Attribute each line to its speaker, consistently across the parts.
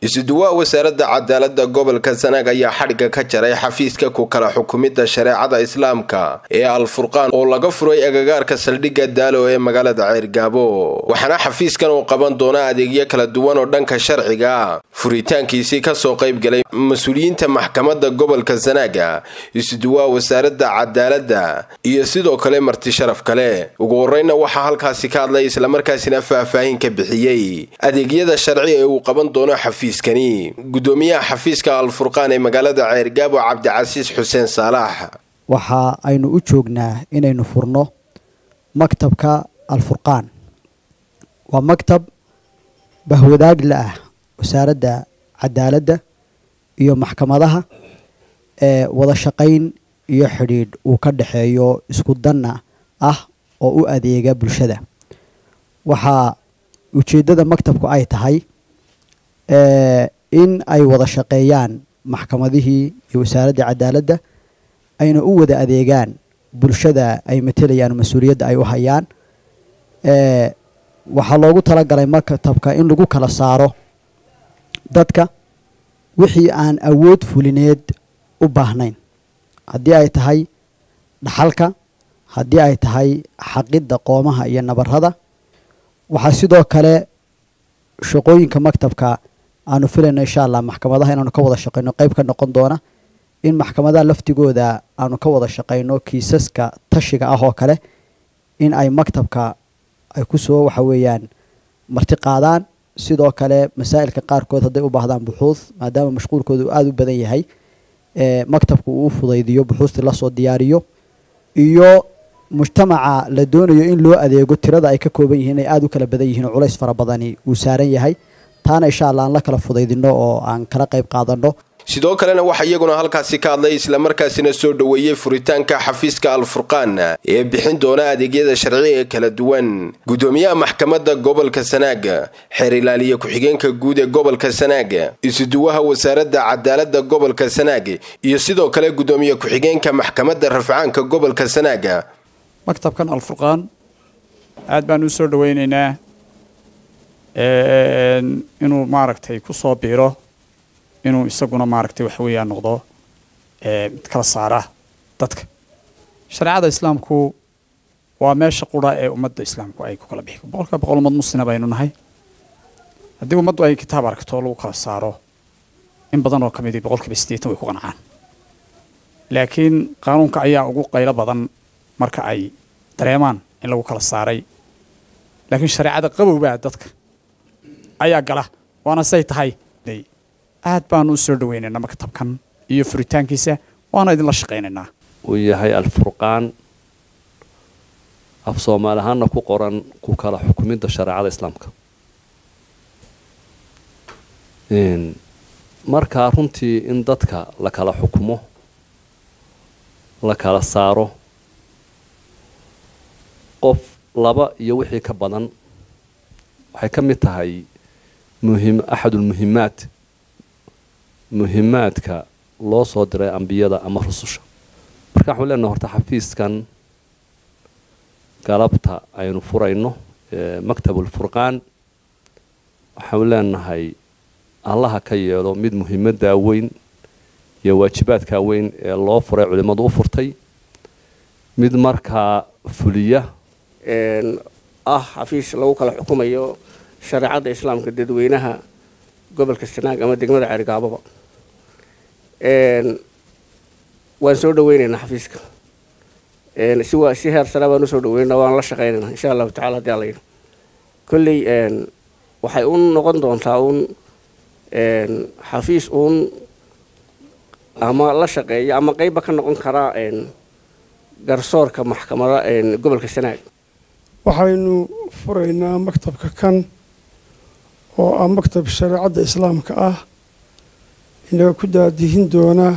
Speaker 1: isuduwaa wasaaradda cadaaladda gobolka sanaag ayaa xadhigga ka jaray xafiiska ku kala xukumidda shareecada islaamka ee alfurqaan oo laga furay agagaarka saldhigga daalo ee magaalada ceyrgaabo waxaana xafiiskan uu qaban doonaa adeegyo kala duwan oo dhanka sharciga ah furitaankiisii kasoo qaybgalay mas-uuliyiinta maxkamadda gobolka sanaaga isuduwaa wasaaradda cadaaladda iyo sidoo kale marti sharaf kale ugu horreyna waxaa halkaasi ka hadlay islamarkaasina faahfaahin ka bixiyey adeegyada sharci ee uu qaban doono xafiiskani gudoomiyaha xafiiska alfurqaan ee magaalada ceyrgaabo cabdicasiis xuseen saalax
Speaker 2: waxa aynu u joognaa inaynu furno maktabka alfurqaan waa maktab bahwadaagla ah wasaaradda cadaaladda iyo maxkamadaha ee wada shaqayn iyo xidhiidh uu ka dhexeeyo isku danna ah oo u adeega bulshada waxaa ujeeddada maktabku ay tahay in ay wada shaqeeyaan maxkamadihii iyo wasaaradda cadaaladda ayna u wada adeegaan bulshada ay matelayaan mas-uuliyadda ay u hayaan waxaa loogu talagalay maktabka in lagu kala saaro dadka wixii aan awood fulineed u baahnayn haddii ay tahay dhaxalka haddii ay tahay xaqidda qoomaha iyo nabarada waxaa sidoo kale shaqooyinka maktabka aanu filayno insha allah maxkamadaha inaanu ka wada shaqeyno qeyb ka noqon doona in maxkamadaha laftigooda aanu ka wada shaqeyno kiisaska tashiga ah oo kale in ay maktabka ay kusoo waxa weeyaan marti qaadaan sidoo kale masaa'ilka qaarkood hadday u baahdaan buxuud maadaama mashquulkooda uu aada u badan yahay maktabku uu fudaydiyo buxuustii lasoo diyaariyo iyo mujtamaca la doonayo in loo adeego tirada ay ka kooban yihiin inay aada u kala badan yihiin oo culays fara badani uu saaran yahay taana insha allah aan la kala fudaydino oo aan kala qayb qaadano
Speaker 1: sidoo kalena waxaa iyaguna halkaasi ka hadlay islamarkaasina soo dhoweeyey furitaanka xafiiska alfurqaan ee bixin doona adeegyada sharci ee kala duwan gudoomiyaha maxkamadda gobolka sanaaga xeer ilaaliye ku-xigeenka guud ee gobolka sanaaga isuduwaha wasaaradda cadaaladda gobolka sanaaga iyo sidoo kale gudoomiye ku-xigeenka maxkamadda rafcaanka gobolka sanaaga
Speaker 3: maktabkan alfurqaan aad baan u soo dhoweyneynaa inuu maaragtay ku soo biiro inuu isaguna maaragtay waxa weeyaan noqdo mid kala saara dadka shareecada islaamku waa meesha qura ee ummadda islaamku ay ku kala bixi boqolka boqol ummad muslima baynu nahay haddii ummaddu ay kitaab aragto lagu kala saaro in badan oo ka midii boqolkiiba siddeetan way ku qancaan laakiin qaanuunka ayaa ugu qaylo badan marka ay dareemaan in lagu kala saaray laakiin shareecada qabowbaa dadka ayaa gala waana say tahay aad baanu u soo dhaweynaynaa maktabkan iyo furitaankiisa waana idinla shaqaynaynaa
Speaker 4: uu yahay alfurqaan af soomaali ahaanna ku qoran ku kala xukumidda shareecada islaamka markaa runtii in dadka la kala xukumo la kala saaro qof laba iyo wixii ka badan waxay ka mid tahay muhim axadulmuhimaat muhimaadka loo soo diray ambiyada ama rususha marka waxaan leenahay horta xafiiskan galabta aynu furayno maktabulfurqaan waxaanu leenahay allaha ka yeelo mid muhiimaddaa weyn iyo waajibaadkaa weyn ee loo furay culimmadu u furtay mid markaa fuliya
Speaker 5: ah xafiis lagu kala xukumayo shareecadda islaamka dadweynaha gobolka sanaag ama degmada ceergaaboba waan soo dhaweyneynaa xafiiska si waa si heer sare baan usoo dhaweynaa waan la shaqeynayna insha allahu tacala hadii alla yidhi kolley waxay u noqon doontaa uun xafiis uun ama la shaqeeya ama qeybba ka noqon karaa garsoorka maxkamada gobolka sanaag
Speaker 6: waxaynu furaynaa maktabka kan oo ah maktab shareecadda islaamka ah inaga ku daadihin doonaa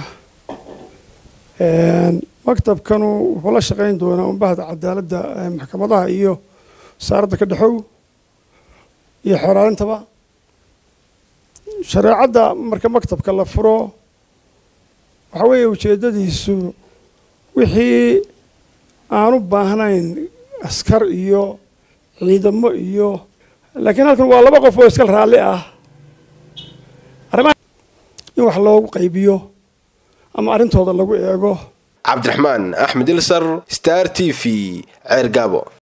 Speaker 6: maktabkanu wuxuu la shaqayn doonaa umbahda cadaaladda maxkamadaha iyo wasaaradda ka dhexow iyo xoraalintaba shareecadda marka maktabka la furo waxaa weeye ujeeddadiisu wixii aan u baahnayn askar iyo ciidamo iyo laakiin halkan waa laba qof oo iska raalli ah in wax loogu qaybiyo ama arrintooda lagu eego
Speaker 1: cabdiraxmaan axmed ilsar star t v ceergaabo